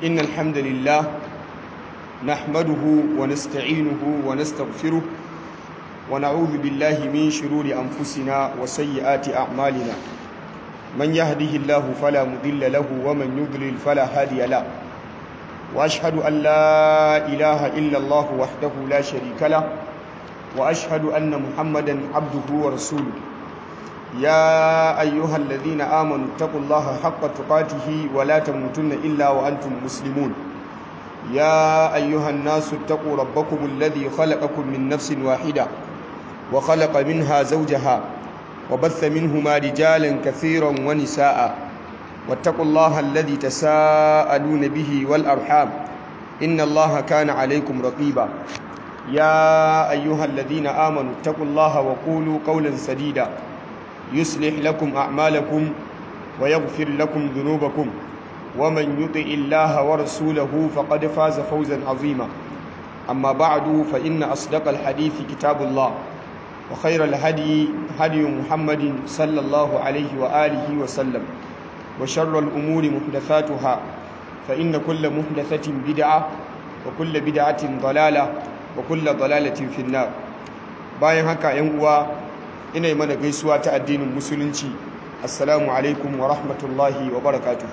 إن الحمد لله نحمده ونستعينه ونستغفره ونعوذ بالله من شرور أنفسنا وسيئات أعمالنا من يهده الله فلا مضل له ومن يضلل فلا هادي له وأشهد أن لا إله إلا الله وحده لا شريك له وأشهد أن محمدا عبده ورسوله يا أيها الذين آمنوا اتقوا الله حق تقاته ولا تموتن إلا وأنتم مسلمون يا أيها الناس اتقوا ربكم الذي خلقكم من نفس واحدة وخلق منها زوجها وبث منهما رجالا كثيرا ونساء واتقوا الله الذي تساءلون به والأرحام إن الله كان عليكم رقيبا يا أيها الذين آمنوا اتقوا الله وقولوا قولا سديدا يصلح لكم أعمالكم ويغفر لكم ذنوبكم ومن يطع الله ورسوله فقد فاز فوزا عظيما أما بعد فإن أصدق الحديث كتاب الله وخير الهدي هدي محمد صلى الله عليه وآله وسلم وشر الأمور محدثاتها فإن كل محدثة بدعة وكل بدعة ضلالة وكل ضلالة في النار bayan haka yan uwa ina yi mana gaisuwa ta addinin musulunci assalamu alaikum wa rahmatullahi wa barakatuh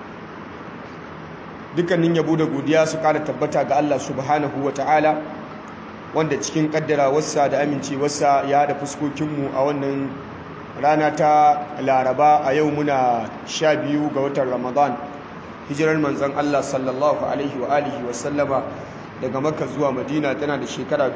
dukkanin yabo da godiya su kara tabbata ga Allah subhanahu wa ta'ala wanda cikin kaddara wasa da amincewarsa ya haɗa fuskokinmu a wannan rana ta laraba a yau muna sha biyu ga watan ramadan hijirar manzan Allah sallallahu alaihi wa alihi wa sallama daga makka zuwa madina tana da shekara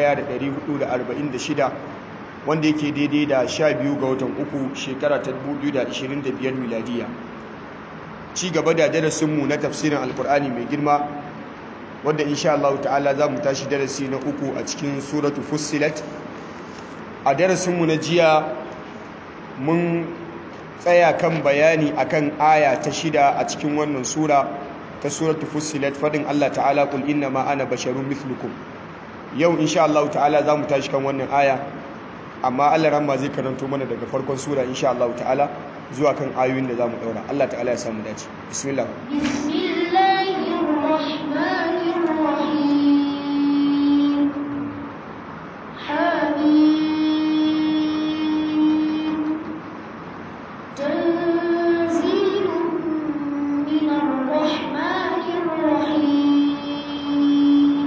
1446 wanda yake daidai da sha biyu ga watan uku shekara ta 2025 miladiya ci gaba da darasinmu na tafsirin alkur'ani mai girma wanda insha Allah ta'ala za mu tashi darasi na uku a cikin suratu fussilat a darasinmu na jiya mun tsaya kan bayani akan aya ta shida a cikin wannan sura ta suratu fussilat fadin Allah ta'ala kul inna ma ana basharun mithlukum yau insha Allah ta'ala za mu tashi kan wannan aya amma Allah ramma zai karanto mana daga farkon sura insha Allah ta'ala zuwa kan ayoyin da za mu daura Allah ta'ala ya samu dace bismillah bismillahir rahmanir rahim hamim tanzilun minar rahmanir rahim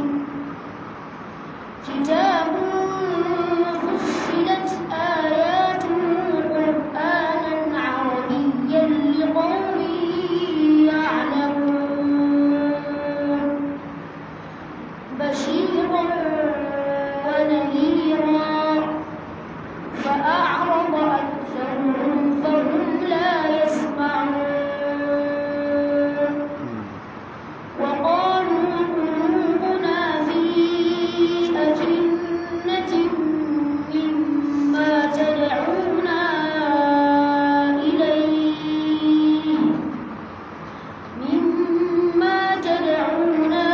kitabun fussilat ayatuhu qur'anan arabiyyan liqawmin ya'lamun بشيرا ونذيرا فأعرض أكثرهم فهم لا يسمعون وقالوا قلوبنا في أجنة مما تدعونا إليه مما تدعونا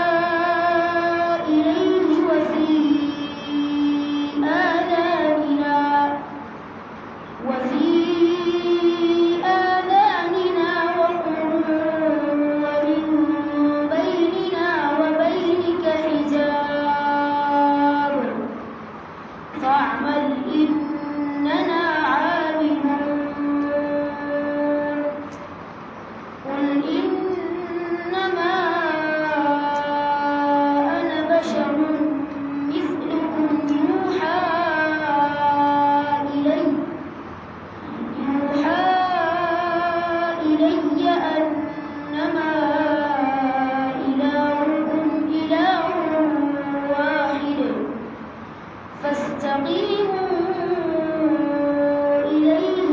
إليه وفي آذاننا وفي آذاننا وقر ومن بيننا وبينك حجاب فاعمل إننا عاملون قل إنما أنا بشر مثلكم يوحى إلي يوحى إلي أنما إلهكم إله واحد فاستقيموا إليه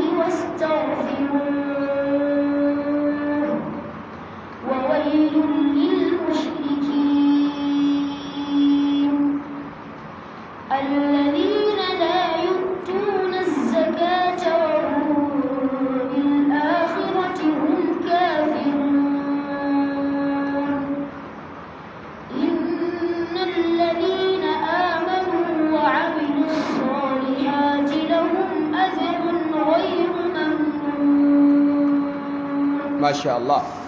واستغفروه وويل للمشركين الذين لا يؤتون الزكاة وهم بالآخرة هم كافرون إن الذين آمنوا وعملوا الصالحات لهم أجر غير ممنون masha Allah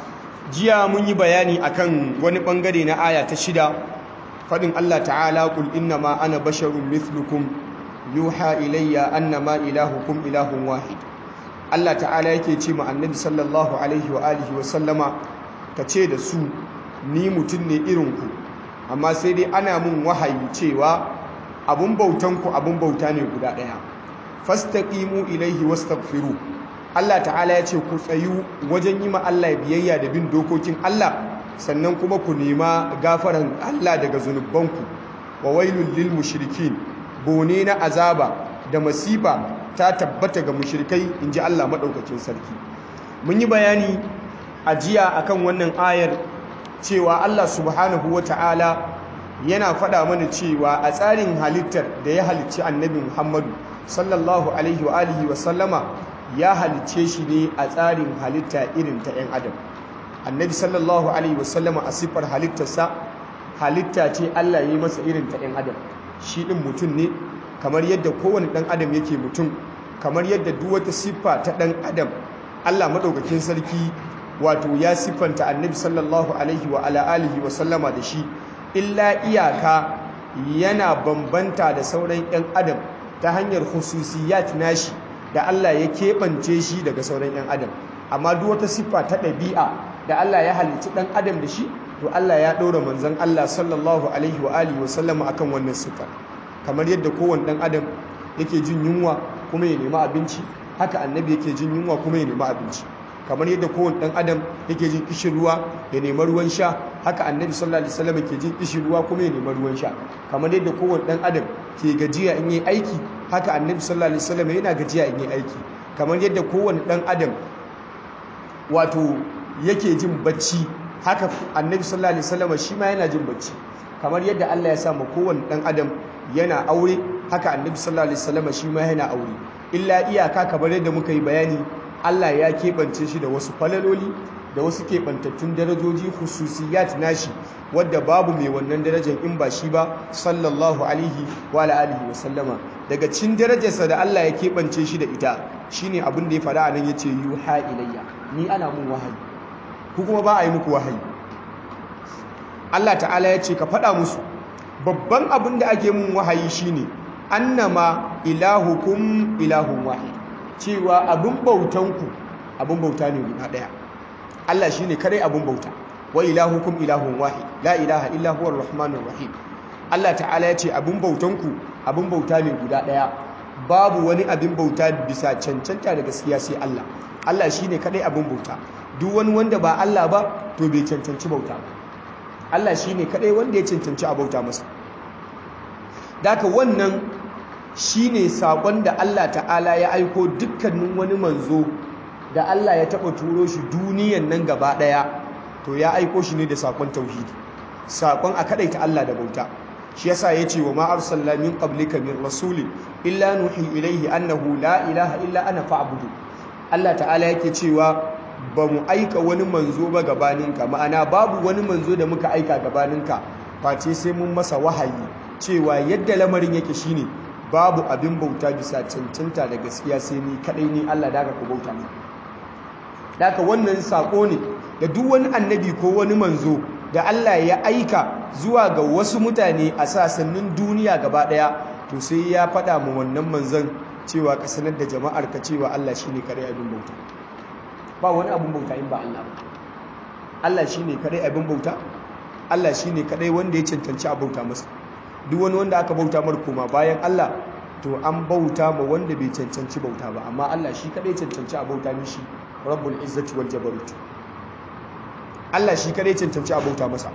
jiya mun yi bayani akan wani bangare na aya ta shida fadin Allah ta'ala qul innama ana basharun mithlukum yuha ilayya annama ilahukum ilahun wahid Allah ta'ala yake ce ma annabi sallallahu alaihi wa alihi wa sallama ka ce da su ni mutum ne irin ku amma sai dai ana mun wahayi cewa abun bautan ku abun bauta ne guda daya fastaqimu ilaihi wastaghfiru Allah ta'ala ya ce ku tsayu wajen yi ma Allah biyayya da bin dokokin Allah sannan kuma ku nema gafaran Allah daga zunubanku wa wailul lil mushrikin bone na azaba da masifa ta tabbata ga mushrikai inji Allah madaukakin sarki mun yi bayani a jiya akan wannan ayar cewa Allah subhanahu wata'ala yana faɗa mana cewa a tsarin halittar da ya halicci annabi Muhammadu sallallahu alaihi wa alihi wa sallama ya halicce shi ne a tsarin halitta irin ta 'yan adam annabi sallallahu alaihi wa sallama a siffar halittarsa halitta ce Allah ya yi masa irin ta 'yan adam shi ɗin mutum ne kamar yadda kowane ɗan adam yake mutum kamar yadda duk wata siffa ta ɗan adam Allah maɗaukakin sarki wato ya siffanta annabi sallallahu alaihi wa ala alihi wa sallama da shi illa iyaka yana bambanta da sauran 'yan adam ta hanyar hususiyat nashi da Allah ya keɓance shi daga sauran 'yan adam amma duk wata siffa ta ɗabi'a da Allah ya halicci ɗan adam da shi to Allah ya ɗora manzon Allah sallallahu alaihi wa alihi wa sallama akan wannan siffa kamar yadda kowane ɗan adam yake jin yunwa kuma ya nemi abinci haka annabi yake jin yunwa kuma ya nemi abinci kamar yadda kowane ɗan adam yake jin kishin ruwa ya nemi ruwan sha haka annabi sallallahu alaihi wasallam ke jin kishin ruwa kuma ya nemi ruwan sha kamar yadda kowane ɗan adam ke gajiya in yi aiki haka annabi sallallahu alaihi wasallam yana gajiya in yi aiki kamar yadda kowane ɗan adam wato yake jin bacci haka annabi sallallahu alaihi wasallam shi ma yana jin bacci kamar yadda Allah ya sa ma kowane ɗan adam yana aure haka annabi sallallahu alaihi wasallam shi ma yana aure illa iyaka kamar yadda muka yi bayani Allah ya keɓance shi da wasu falaloli da wasu keɓantattun darajoji hususiyat nashi wadda babu mai wannan darajar in ba shi ba sallallahu alaihi wa alihi wa sallama daga cikin darajarsa da Allah ya keɓance shi da ita shine abin da ya faɗa a nan yace yuha ilayya ni ana mun wahayi ku kuma ba a yi muku wahayi Allah ta'ala ya ce ka faɗa musu babban abin da ake mun wahayi shine annama ilahukum ilahun wahid cewa abin bautanku abin bauta ne guda daya Allah shine kare abin bauta wa ilahukum ilahun wahid la ilaha illa huwar rahmanur rahim Allah ta'ala ya ce abin bautanku abin bauta ne guda daya babu wani abin bauta bisa cancanta da gaskiya sai Allah Allah shine kare abin bauta duk wani wanda ba Allah ba to bai cancanci bauta ba Allah shine kare wanda ya cancanci a bauta masa daka wannan shi ne saƙon da Allah ta'ala ya aiko dukkanin wani manzo da Allah ya taɓa turo shi duniyan nan gaba ɗaya to ya aiko shi ne da saƙon tauhidi saƙon a kaɗaita Allah da bauta shi yasa ya ce wa ma'ar sallamin ƙablika min rasuli illa nuhi ilaihi annahu la ilaha illa ana fa'budu Allah ta'ala yake cewa ba mu aika wani manzo ba gabaninka ma'ana babu wani manzo da muka aika gabaninka face sai mun masa wahayi cewa yadda lamarin yake shine babu abin bauta bisa cancanta da gaskiya sai ni kadai ni Allah daga ku bauta ne daga wannan sako ne da duk wani annabi ko wani manzo da Allah ya aika zuwa ga wasu mutane a sasannin duniya gaba daya to sai ya faɗa mu wannan manzon cewa ka sanar da jama'ar ka cewa Allah shine kadai abin bauta ba wani abin bauta in ba Allah ba Allah shine kadai abin bauta Allah shine kadai wanda ya cancanci a bauta masa duk wani wanda aka bauta mar koma bayan Allah to an bauta ma wanda bai cancanci bauta ba amma Allah shi kadai cancanci a bauta mishi rabbul izzati wal jabarut Allah shi kadai cancanci a bauta masa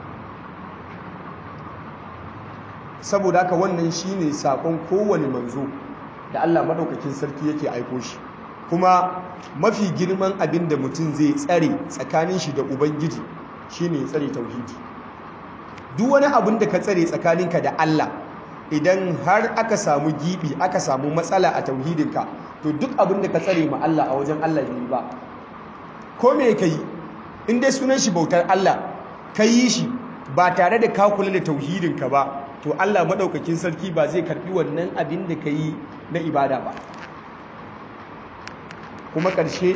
saboda haka wannan shine sakon kowane manzo da Allah madaukakin sarki yake aiko shi kuma mafi girman abin da mutum zai tsare tsakanin shi da ubangiji shine ya tsare tauhidi duk wani abin da ka tsare tsakaninka da Allah idan har aka samu gibi aka samu matsala a tauhidinka to duk abin da ka tsare ma Allah a wajen Allah bai ba ko me ka yi in dai sunan shi bautar Allah ka yi shi ba tare da ka kula da tauhidinka ba to Allah madaukakin sarki ba zai karbi wannan abin da ka yi na ibada ba kuma ƙarshe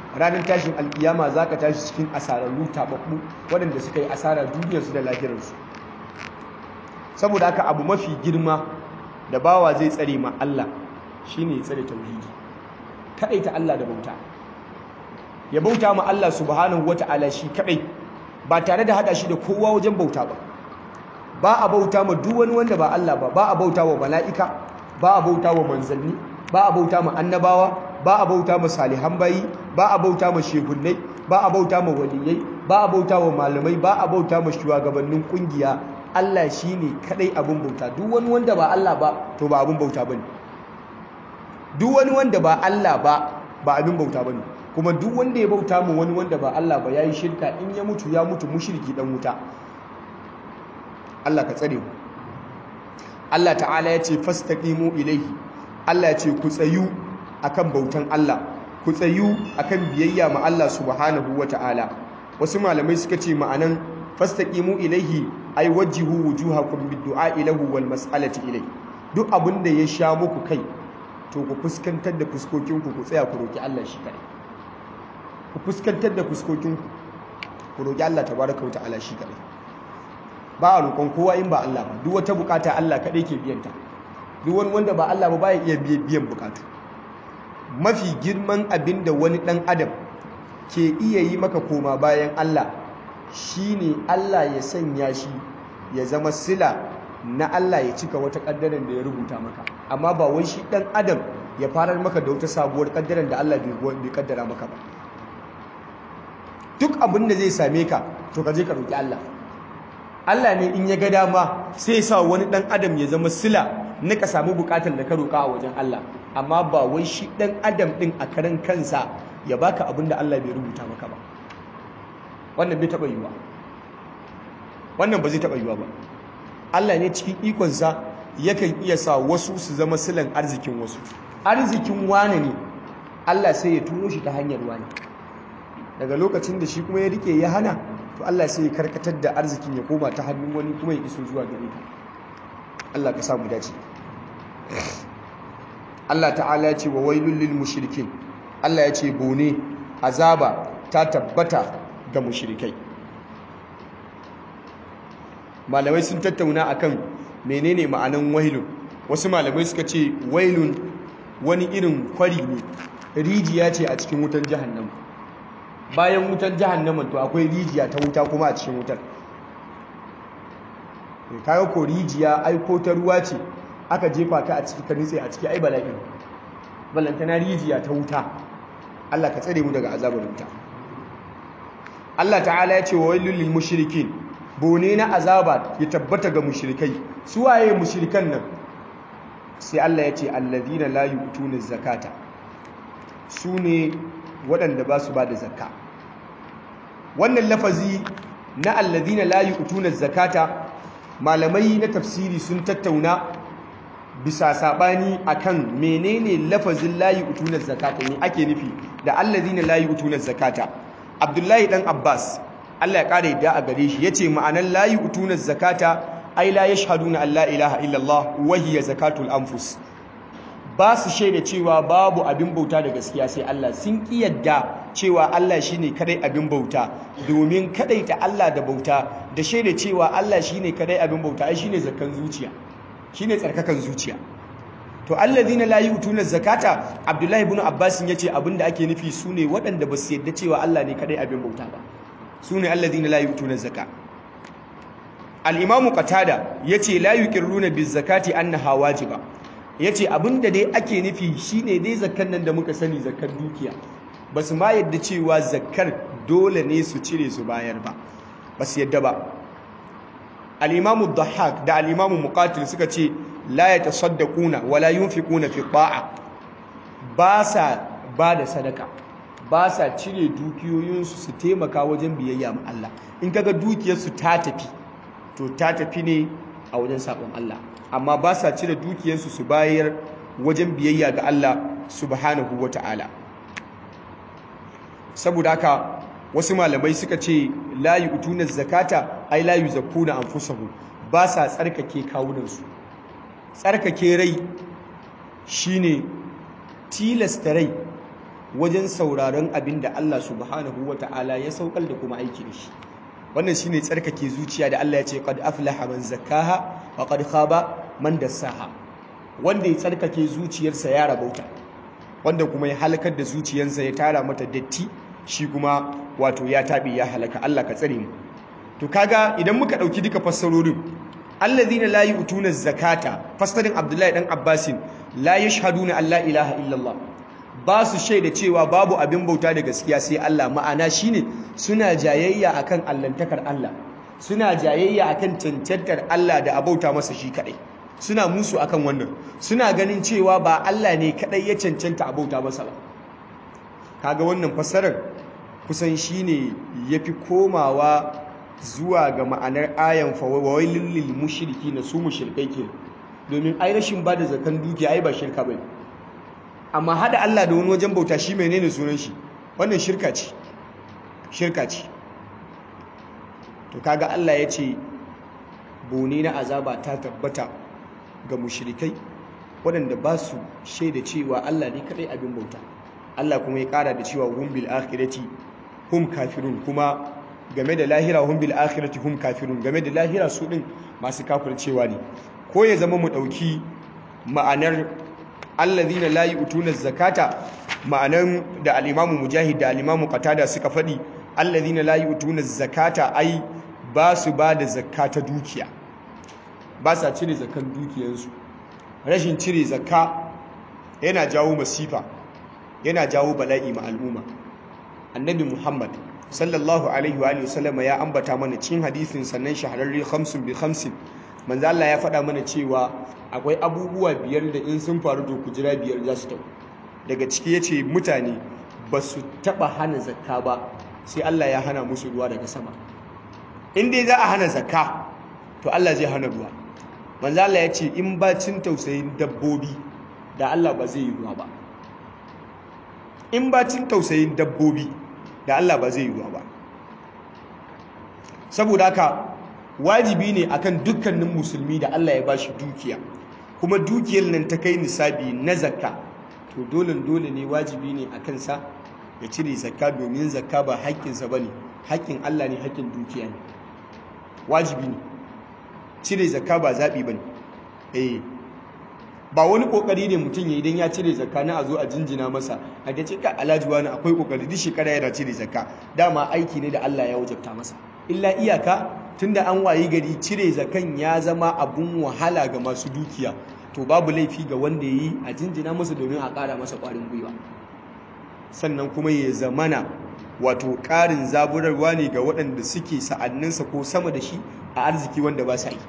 ranar tashin alkiyama za ka tashi cikin asararru taɓaɓɓu waɗanda suka yi asara duniyarsu da lafiyarsu saboda haka abu mafi girma da bawa zai tsare ma Allah shine ya tsare tauhidi kaɗaita Allah da bauta ya bauta ma Allah subhanahu wata'ala shi kaɗai ba tare da haɗa shi da kowa wajen bauta ba ba a bauta ma duk wani wanda ba Allah ba ba a bauta wa mala'ika ba a bauta wa manzanni ba a bauta ma annabawa ba a bauta ma salihan bayi ba a bauta ma shehunnai ba a bauta ma waliyai ba a bauta wa malamai ba a bauta ma shugabannin kungiya Allah shine kadai abin bauta duk wani wanda ba Allah ba to ba abin bauta bane duk wani wanda ba Allah ba ba abin bauta bane kuma duk wanda ya bauta ma wani wanda ba Allah ba yayi shirka in ya mutu ya mutu mushriki dan wuta Allah ka tsare mu Allah ta'ala ya ce fastaqimu ilaihi Allah ya ce ku tsayu akan bautan Allah ku tsayu akan biyayya ma Allah subhanahu wata'ala wasu malamai suka ce ma'anan fastaqimu ilaihi ay wajjihu wujuhakum bid-du'a ilahu wal mas'alati ilai duk abinda ya sha muku kai to ku fuskantar da fuskokinku ku tsaya ku roki Allah shi kadai ku fuskantar da fuskokinku ku roki Allah tabaraka wa ta'ala shi kadai ba a roƙon kowa in ba Allah ba duk wata bukata Allah kadai ke biyanta duk wani wanda ba Allah ba ba ya iya biyan bukatu mafi girman abin da wani ɗan adam ke iya yi maka koma bayan Allah shine Allah ya sanya shi ya zama sila na Allah ya cika wata ƙaddaran da ya rubuta maka amma ba wai shi ɗan adam ya farar maka da wata sabuwar ƙaddaran da Allah bai ƙaddara maka ba duk abin da zai same ka to ka je ka roƙi Allah Allah ne in ya ga dama sai ya sa wani ɗan adam ya zama sila na ka samu bukatar da ka roƙa a wajen Allah amma ba wai shi ɗan adam ɗin a karan kansa ya baka abin da Allah bai rubuta maka ba wannan bai taɓa yiwa wannan ba zai taɓa yiwa ba Allah ne cikin ikonsa yakan iya sa wasu su zama silan arzikin wasu arzikin wane ne Allah sai ya turo shi ta hanyar wane daga lokacin da shi kuma ya rike ya hana to Allah sai ya karkatar da arzikin ya koma ta hannun wani kuma ya iso zuwa gare ka Allah ka samu dace Allah ta'ala ya ce wa wailul lil mushrikin Allah ya ce bone azaba ta tabbata ga mushrikai malamai sun tattauna akan menene ma'anan wailun wasu malamai suka ce wailun wani irin kwari ne rijiya ce a cikin wutan jahannama bayan wutan jahannama to akwai rijiya ta wuta kuma a cikin wutar kaga ko rijiya ai ko ta ruwa ce aka jefa ka a ciki ka nitse a ciki ai bala'in ballantana rijiya ta wuta Allah ka tsare mu daga azabar wuta Allah ta'ala ya ce wa wailul lil mushrikin bone na azaba ya tabbata ga mushrikai su waye mushrikan nan sai Allah ya ce alladhina la yu'tuna zakata su ne waɗanda ba su ba da zakka wannan lafazi na alladhina la yu'tuna zakata malamai na tafsiri sun tattauna bisa sabani akan menene lafazin layi utunar zakata ne ake nufi da allazina layi utunar zakata abdullahi dan abbas Allah ya kare da a gare shi yace ma'anan layi utunar zakata ai la yashhaduna an la ilaha illallah wa hiya zakatul anfus ba su shaida cewa babu abin bauta da gaskiya sai Allah sun ki yadda cewa Allah shine kadai abin bauta domin kadaita Allah da bauta da shaida cewa Allah shine kadai abin bauta ai shine zakkan zuciya shine tsarkakan zuciya to allazina la yu'tuna zakata Abdullahi ibn Abbas yace abinda ake nufi sune waɗanda ba su yadda cewa Allah ne kadai abin bauta ba sune allazina la yu'tuna zakka al-Imam Qatada yace la yuqirruna biz zakati annaha wajiba yace abinda dai ake nufi shine dai zakkan nan da muka sani zakkar dukiya basu ma yadda cewa zakkar dole ne su cire su bayar ba basu yadda ba al-imamu dhahhak da al-imamu muqatil suka ce la yatasaddaquna wala yunfiquna fi ta'a ba sa ba da sadaka ba sa cire dukiyoyinsu su taimaka wajen biyayya ma Allah in kaga dukiyarsu ta tafi to ta tafi ne a wajen sabon Allah amma ba sa cire dukiyarsu su bayar wajen biyayya ga Allah subhanahu wata'ala saboda haka wasu malamai suka ce la yu'tuna zakata ai la yuzakkuna anfusahum ba sa tsarkake kawunansu tsarkake rai shine tilasta rai wajen sauraron abin da Allah subhanahu wata'ala ya saukar da kuma aiki da shi wannan shine tsarkake zuciya da Allah ya ce qad aflaha man zakkaha wa qad khaba man dassaha wanda ya tsarkake zuciyarsa ya rabauta wanda kuma ya halakar da zuciyarsa ya tara mata datti shi kuma wato ya tabi ya halaka Allah ka tsare mu to kaga idan muka dauki duka fassarorin alladhina la yu'tuna zakata fassarin Abdullahi dan Abbasin la yashhaduna an la ilaha illallah ba su shaida cewa babu abin bauta da gaskiya sai Allah ma'ana shine suna jayayya akan allantakar Allah suna jayayya akan cancantar Allah da abauta masa shi kadai suna musu akan wannan suna ganin cewa ba Allah ne kadai ya cancanta abauta masa ba kaga wannan fassarar kusan shine yafi komawa zuwa ga ma'anar ayan fa wailul lil mushrikin su mushrikai ke domin ai rashin bada zakan dukiya ai ba shirka bane amma hada Allah da wani wajen bauta shi menene sunan shi wannan shirka ce shirka ce to kaga Allah ya ce bone na azaba ta tabbata ga mushrikai waɗanda ba su shaida cewa Allah ne kadai abin bauta Allah kuma ya ƙara da cewa hum bil akhirati hum kafirun kuma game da lahira hum bil akhirati hum kafirun game da lahira su din masu kafircewa ne ko ya zama mu dauki ma'anar alladhina la yu'tuna zakata ma'anan da al-imamu mujahid da al-imamu qatada suka fadi alladhina la yu'tuna zakata ai ba su ba da zakata dukiya ba sa cire zakan dukiyarsu rashin cire zakka yana jawo masifa yana jawo bala'i ma al'umma annabi muhammad sallallahu alaihi wa sallam ya ambata mana cikin hadisin sannan shahararri khamsun bi khamsin manzo Allah ya faɗa mana cewa akwai abubuwa biyar da in sun faru to kujira biyar za su tau daga ciki yace mutane ba su taba hana zakka ba sai Allah ya hana musu ruwa daga sama in dai za a hana zakka to Allah zai hana ruwa manzo Allah ya ce in ba cin tausayin dabbobi da Allah ba zai yi ruwa ba in ba cin tausayin dabbobi da Allah ba zai yi ruwa ba saboda haka wajibi ne akan dukkanin musulmi da Allah ya bashi dukiya kuma dukiyar nan ta kai nisabi na zakka to dole dole ne wajibi ne akan sa ya cire zakka domin zakka ba haƙƙinsa bane haƙƙin Allah ne haƙƙin dukiya ne wajibi ne cire zakka ba zaɓi bane eh ba wani kokari ne mutum ya idan ya cire zakka na a zo a jinjina masa a ga cika alhaji wani akwai kokari duk shekara yana cire zakka dama aiki ne da Allah ya wajabta masa illa iyaka tunda an wayi gari cire zakan ya zama abun wahala ga masu dukiya to babu laifi ga wanda yi a jinjina masa domin a ƙara masa ƙwarin gwiwa sannan kuma ya zamana wato ƙarin zaburarwa ne ga waɗanda suke sa'anninsa ko sama da shi a arziki wanda ba sa yi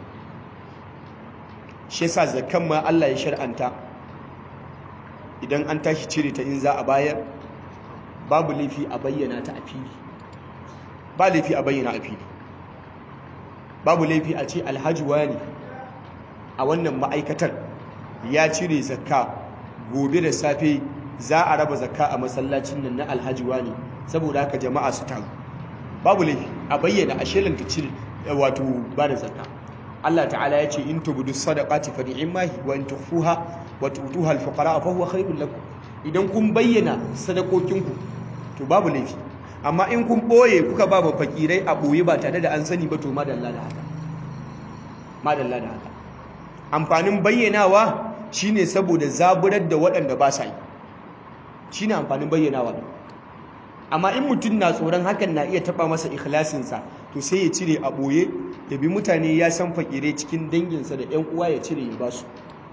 shi yasa zakan ma Allah ya shar'anta idan an tashi cire ta in za a bayar babu laifi a bayyana ta a fili ba laifi a bayyana a fili babu laifi a ce alhaji wani a wannan ma'aikatar ya cire zakka gobe da safe za a raba zakka a masallacin nan na alhaji wani saboda haka jama'a su taru babu laifi a bayyana a shelanta cire wato ba da zakka Allah ta'ala ya ce in tubudu sadaqati fa ni'mahi wa in tukhfuha wa tu'tuha al-fuqara fa huwa khairul lakum idan kun bayyana sadakokinku to babu laifi amma in kun boye kuka ba ba fakirai a boye ba tare da an sani ba to madalla da haka madalla da haka amfanin bayyanawa shine saboda zaburar da waɗanda ba sa yi shine amfanin bayyanawa amma in mutum na tsoron hakan na iya taba masa ikhlasinsa to sai ya cire a boye ya bi mutane ya san fakirai cikin danginsa da 'yan uwa ya cire ya basu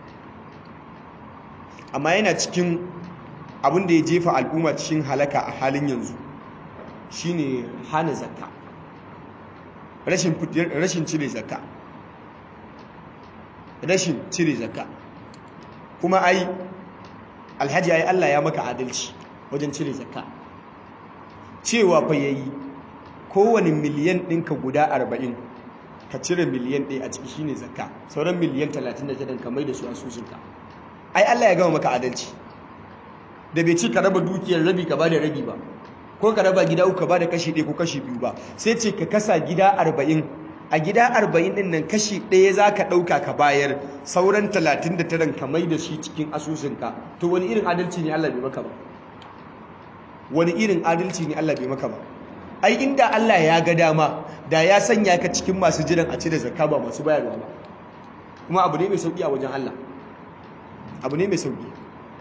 amma yana cikin abin da ya jefa al'umma cikin halaka a halin yanzu shine hana zakka rashin cire zakka rashin cire zakka kuma ai alhaji ai Allah ya maka adalci wajen cire zakka cewa fa yayi kowane miliyan ɗinka guda arba'in ka cire miliyan ɗaya a ciki shine zakka sauran miliyan talatin da shida ka mai da su asusunka ai Allah ya gama maka adalci da bai ci ka raba dukiyar rabi ka bada rabi ba ko ka raba gida uku ka bada kashi ɗaya ko kashi biyu ba sai ce ka kasa gida arba'in a gida arba'in ɗin nan kashi ɗaya za ka ɗauka ka bayar sauran talatin da taran ka mai da shi cikin asusunka to wani irin adalci ne Allah bai maka ba wani irin adalci ne Allah bai maka ba ai inda Allah ya ga dama da ya sanya ka cikin masu jiran a cire zakka ba masu bayarwa ba kuma abu ne mai sauki a wajen Allah abu ne mai sauki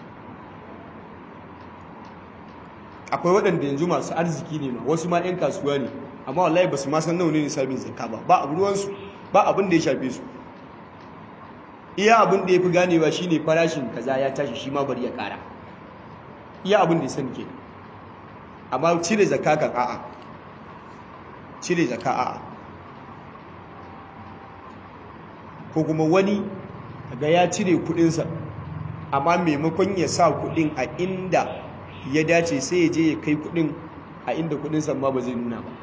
akwai waɗanda yanzu masu arziki ne ma wasu ma 'yan kasuwa ne amma wallahi ba su ma san nawa ne nisabin zakka ba ba abu ruwansu ba abin da ya shafe su iya abin da ya fi ganewa shine farashin kaza ya tashi shi ma bari ya ƙara iya abin da ya sani ke amma cire zakka kan a'a cire zakka a'a ko kuma wani ga ya cire kudinsa amma maimakon ya sa kudin a inda ya dace sai ya je ya kai kudin a inda kudinsa ma ba zai nuna ba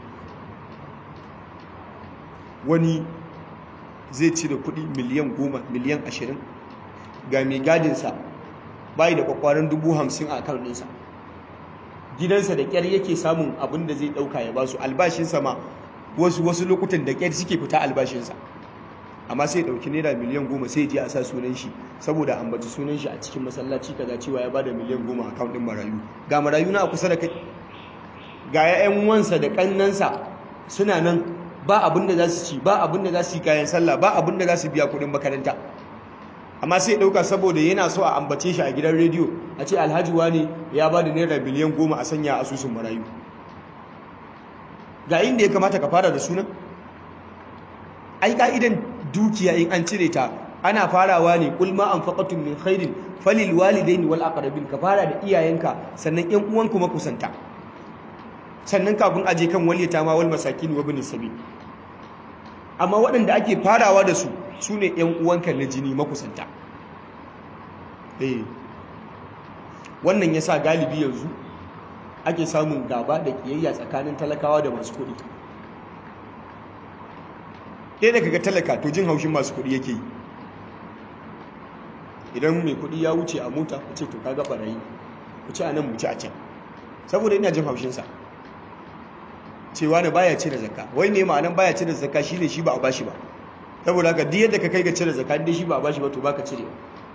wani zai cire kudi miliyan goma miliyan ashirin ga mai gadinsa bayi da kwakwaran dubu hamsin a kan ɗinsa gidansa da ƙyar yake samun abin da zai ɗauka ya basu albashinsa ma wasu wasu lokutan da ƙyar suke fita albashinsa amma sai ɗauki naira miliyan goma sai je a sa sunan shi saboda ambaci sunan shi a cikin masallaci kaza cewa ya bada miliyan goma a kan ɗin marayu ga marayu na a kusa da kai ga 'ya'yan wansa da ƙannansa suna nan ba abin da za su ci ba abin da za su yi kayan sallah ba abin da za su biya kuɗin makaranta amma sai ɗauka saboda yana so a ambace shi a gidan rediyo a ce alhaji ne ya ba da naira biliyan goma a sanya asusun marayu ga inda ya kamata ka fara da sunan ai ka'idan dukiya in an cire ta ana farawa ne kul ma anfaqatum min khairin falil walidaini wal aqrabin ka fara da iyayenka sannan ƴan uwan kuma kusanta sannan kafin aje kan waliyata ma wal masakin wa ibn sabil amma waɗanda ake farawa da su su ne ‘yan uwanka na jini makusanta eh wannan ya sa galibi yanzu ake samun gaba da ƙiyayya tsakanin talakawa da masu kuɗi ɗaya da kaga talaka to jin haushin masu kuɗi yake yi idan mai kuɗi ya wuce a mota ku ce to kaga ɓarayi ku ce a nan mu ci a can saboda ina jin haushinsa cewa ne baya cire zakka wai ne ma'anan baya cire zakka shine shi ba a bashi ba saboda haka duk yadda ka kai ga cire zakka dai shi ba a bashi ba to baka cire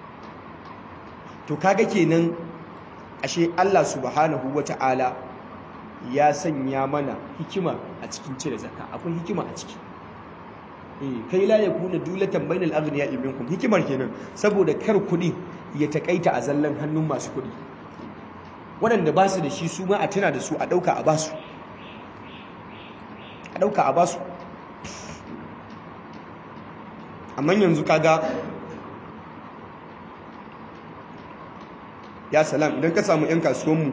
to kaga kenan ashe Allah subhanahu wata'ala ya sanya mana hikima a cikin cire zakka akwai hikima a ciki eh kai la yakuna dulatan bainal aghniya minkum hikimar kenan saboda kar kuɗi ya takaita a zallan hannun masu kuɗi waɗanda ba su da shi su ma a tuna da su a ɗauka a basu a ɗauka a basu amma yanzu kaga ya salam idan ka samu 'yan kasuwanmu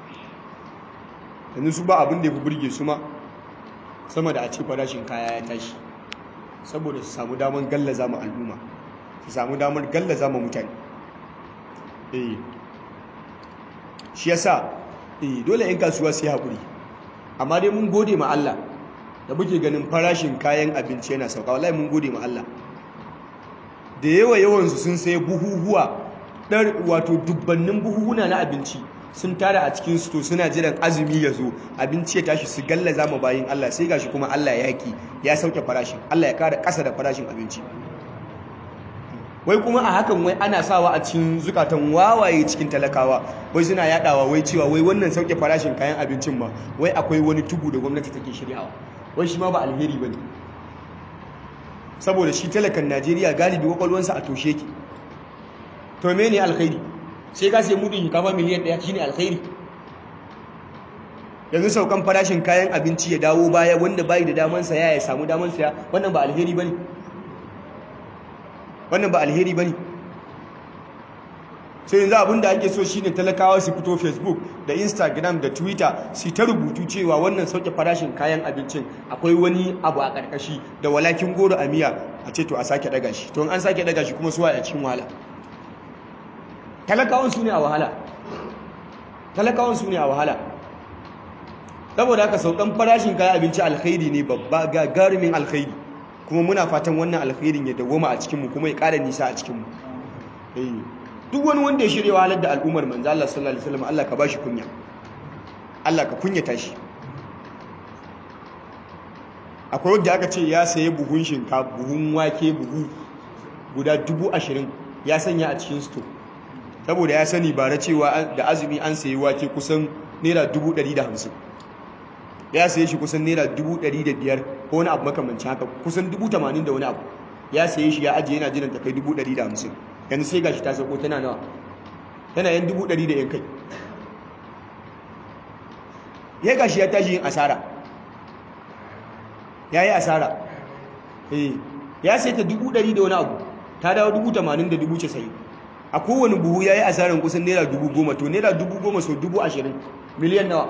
yanzu su ba abin da ya fi burge su ma sama da a ce farashin kaya ya tashi saboda su samu damar gallaza ma al'umma su samu damar gallaza ma mutane eh shi yasa eh dole 'yan kasuwa su yi haƙuri amma dai mun gode ma Allah da muke ganin farashin kayan abinci yana sauka wallahi mun gode ma Allah da yawa yawansu sun sai buhuhuwa ɗar wato dubbannin buhuhuna na abinci sun tara a cikin to suna jiran azumi ya zo abinci ya tashi su gallaza ma bayin Allah sai gashi kuma Allah ya yaki ya sauke farashin Allah ya kara ƙasa da farashin abinci wai kuma a hakan wai ana sawa a cikin zukatan wawaye cikin talakawa wai suna yadawa wai cewa wai wannan sauke farashin kayan abincin ma wai akwai wani tugu da gwamnati take shiryawa wai shi ma ba alheri bane saboda shi talakan Najeriya galibi kwakwalwansa a toshe ki to me ne alkhairi sai ka sai mudin shinkafa miliyan ɗaya shine alkhairi yanzu saukan farashin kayan abinci ya dawo baya wanda bai da daman saya ya samu daman saya wannan ba alheri bane wannan ba alheri bane sai yanzu abin da ake so shine talakawa su fito facebook da instagram da twitter su ta rubutu cewa wannan sauke farashin kayan abincin akwai wani abu a karkashi da walakin goro a miya a ce to a sake daga shi to an sake daga shi kuma suwa a cikin wahala talakawan su ne a wahala talakawan su ne a wahala saboda haka saukan farashin kayan abinci alkhairi ne babba gagarumin alkhairi kuma muna fatan wannan alkhairin ya dawoma a cikinmu kuma ya ƙara nisa a cikinmu duk wani wanda ya shirya wahalar da al'ummar manzo Allah sallallahu alaihi wasallam Allah ka bashi kunya Allah ka kunyata shi akwai wanda aka ce ya saye buhun shinkafa buhun wake buhu guda dubu ashirin ya sanya a cikin sto saboda ya sani bara cewa da azumi an sayi wake kusan naira 150 ya saye shi kusan naira 105 ko wani abu makamancin haka kusan 80 da wani abu ya saye shi ya ajiye yana jiran ta kai 150 yanzu sai gashi ta sako tana nawa tana yan 100 da yan kai ya gashi ya tashi yin asara ya yi asara eh ya sai ta 100 da wani abu ta dawo 80 da 90 a kowane buhu ya yi asarar kusan naira 10,000 to naira 10,000 so 20,000 miliyan nawa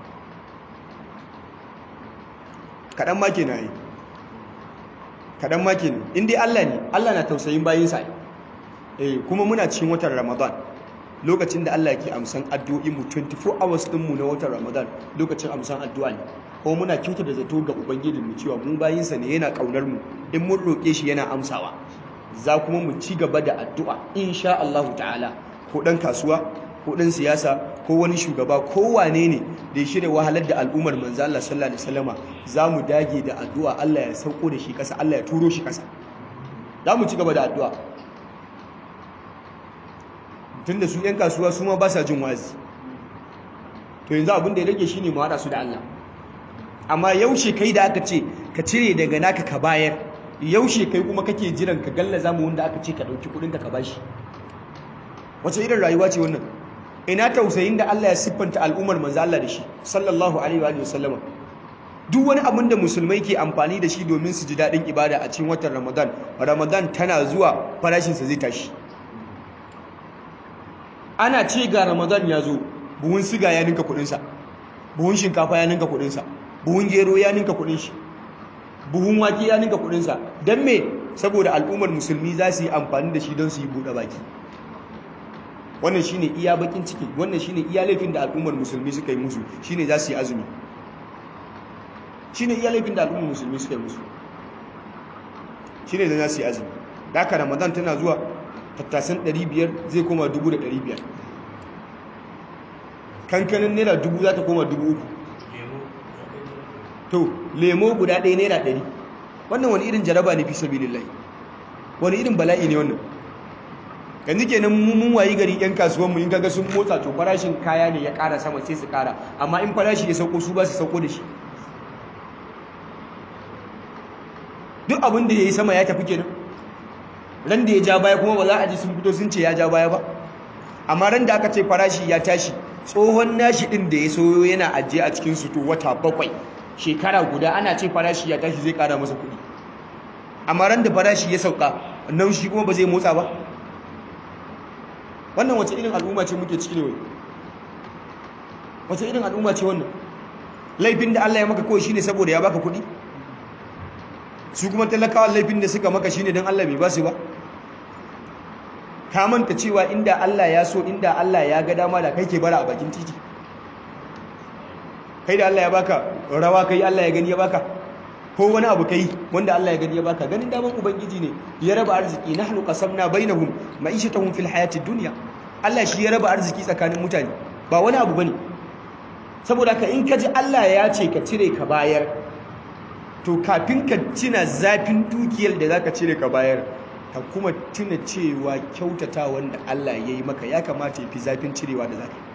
kaɗan ma ke na yi kaɗan ma ke ne inda Allah ne Allah na tausayin bayinsa eh kuma muna cikin watan ramadan lokacin da Allah ke amsan addu'o'i mu 24 hours ɗinmu na watan ramadan lokacin amsan addu'a ne kuma muna kyauta da zato ga ubangijin mu cewa mu bayinsa ne yana ƙaunar mu in mun roƙe shi yana amsawa za kuma mu ci gaba da addu'a insha Allah ta'ala ko ɗan kasuwa ko ɗan siyasa ko wani shugaba ko wane ne da ya shirya wahalar da al'ummar manzo Allah sallallahu alaihi wasallama za mu dage da addu'a Allah ya sauko da shi ƙasa Allah ya turo shi ƙasa za mu ci gaba da addu'a tun da su 'yan kasuwa su ma ba sa jin wazi to yanzu abin da ya rage shi ne mu haɗa su da Allah amma yaushe kai da aka ce ka cire daga naka ka bayar yaushe kai kuma kake jiran ka galla zamu wanda aka ce ka ɗauki kuɗinka ka bashi wace irin rayuwa ce wannan ina tausayin da Allah ya siffanta al'ummar manzo Allah da shi sallallahu alaihi wa sallama duk wani abin da musulmai ke amfani da shi domin su ji daɗin ibada a cikin watan Ramadan Ramadan tana zuwa farashinsa zai tashi ana ce ga Ramadan ya zo buhun siga ya ninka kuɗinsa buhun shinkafa ya ninka kuɗinsa buhun gero ya ninka kuɗin shi buhun wake ya ninka kuɗinsa don me saboda al'ummar musulmi za su yi amfani da shi don su yi buɗe baki wannan shine iya bakin ciki wannan shine iya laifin da al'ummar musulmi suka yi musu shine za su yi azumi shine iya laifin da al'ummar musulmi suka yi musu shine da za su yi azumi da haka ramadan tana zuwa tattasan 500 zai koma 1500 kankanin naira 1000 za ta koma 3000 to lemo guda ɗaya naira 100 wannan wani irin jaraba ne fi sabilillahi wani irin bala'i ne wannan yanzu kenan mun wayi gari yan kasuwan mu in kaga sun motsa to farashin kaya ne ya ƙara sama sai su ƙara amma in farashi ya sauko su ba su sauko da shi duk abin da yayi sama ya tafi kenan ran da ya ja baya kuma ba za a ji sun fito sun ce ya ja baya ba amma ran da aka ce farashi ya tashi tsohon nashi din da ya soyo yana ajiye a cikin su to wata bakwai shekara guda ana ce farashi ya tashi zai ƙara masa kuɗi amma ran da farashi ya sauka nan shi kuma ba zai motsa ba wannan wace irin al'umma ce muke ciki ne wai wace irin al'umma ce wannan laifin da Allah ya maka kawai shine saboda ya baka kuɗi su kuma talakawa laifin da suka maka shine don Allah bai ba su ba ka manta cewa inda Allah ya so inda Allah ya ga dama da kai ke bara a bakin titi kai da Allah ya baka rawa kai Allah ya gani ya baka ko wani abu kai wanda Allah ya gani ya baka ganin daman ubangiji ne ya raba arziki nahnu qasamna bainahum ma'ishatahum fil hayatid dunya Allah shi ya raba arziki tsakanin mutane ba wani abu bane saboda ka in ka ji Allah ya ce ka cire ka bayar to kafin ka tuna zafin dukiyar da zaka cire ka bayar ka kuma tuna cewa kyautata wanda Allah ya yi maka ya kamata ya fi zafin cirewa da zaka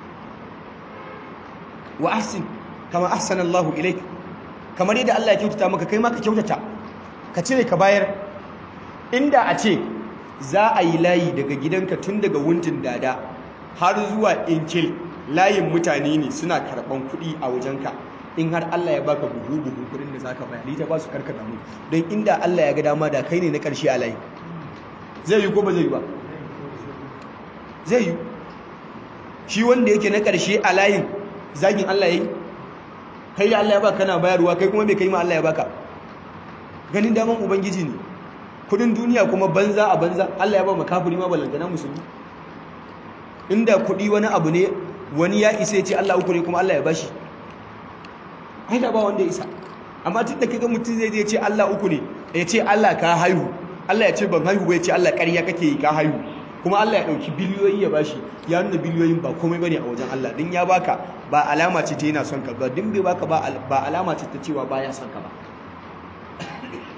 wa ahsin kama ahsana Allahu ilayka kamar yadda Allah ya kyautata maka kai ma ka kyautata ka cire ka bayar inda a ce za a yi layi daga gidanka tun daga wuntin dada har zuwa inkil layin mutane ne suna karɓan kuɗi a wajenka in har Allah ya baka buhu buhu kuɗin da zaka bayar ita ba su karkata mu don inda Allah ya ga dama da kai ne na ƙarshe a layi zai yi ko ba zai yi ba zai yi shi wanda yake na ƙarshe a layin zagin Allah ya yi kai da Allah ya baka kana bayarwa kai kuma bai kai ma Allah ya baka ganin daman ubangiji ne kudin duniya kuma banza a banza Allah ya ba mu kafiri ma balantana musulmi inda kudi wani abu ne wani ya isa ya ce Allah uku ne kuma Allah ya bashi ai da ba wanda ya isa amma tun da kaga mutum zai je ce Allah uku ne ya ce Allah ka haihu Allah ya ce ban haihu ba ya ce Allah ƙarya kake yi ka haihu kuma Allah ya ɗauki biliyoyi ya bashi ya nuna biliyoyin ba komai bane a wajen Allah din ya baka ba alama ce ta yana son ka ba din bai baka ba alama ce ta cewa baya son ka ba